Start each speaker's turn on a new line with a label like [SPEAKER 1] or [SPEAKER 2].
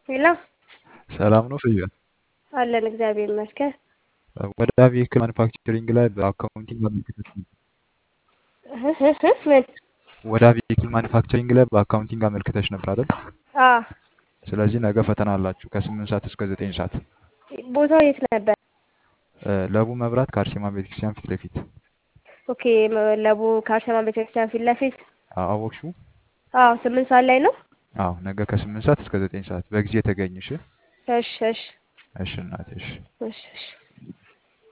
[SPEAKER 1] ሄሎ
[SPEAKER 2] ሰላም ነው ፍያ?
[SPEAKER 1] አለን እግዚአብሔር ይመስገን።
[SPEAKER 2] ወደ ቬሂክል ማኑፋክቸሪንግ ላይ በአካውንቲንግ አመልክተሽ ነበር።
[SPEAKER 1] እህ እህ እህ ምን?
[SPEAKER 2] ወደ ቬሂክል ማኑፋክቸሪንግ ላይ በአካውንቲንግ አመልክተሽ ነበር አይደል?
[SPEAKER 1] አዎ
[SPEAKER 2] ስለዚህ ነገ ፈተና አላችሁ ከስምንት ሰዓት እስከ ዘጠኝ ሰዓት
[SPEAKER 1] ቦታው የት ነበር?
[SPEAKER 2] እ ለቡ መብራት ከአርሴማ ቤተክርስቲያን ፊት ለፊት
[SPEAKER 1] ኦኬ መ- ለቡ ከአርሴማ ቤተክርስቲያን ፊት ለፊት።
[SPEAKER 2] አ- አወቅሽው?
[SPEAKER 1] አዎ ስምንት ሰዓት ላይ ነው።
[SPEAKER 2] አዎ ነገ ከስምንት ሰዓት እስከ ዘጠኝ ሰዓት በጊዜ ተገኝሽ።
[SPEAKER 1] እሺ እሺ
[SPEAKER 2] እሺ እናቴ እሺ።
[SPEAKER 1] እሺ እሺ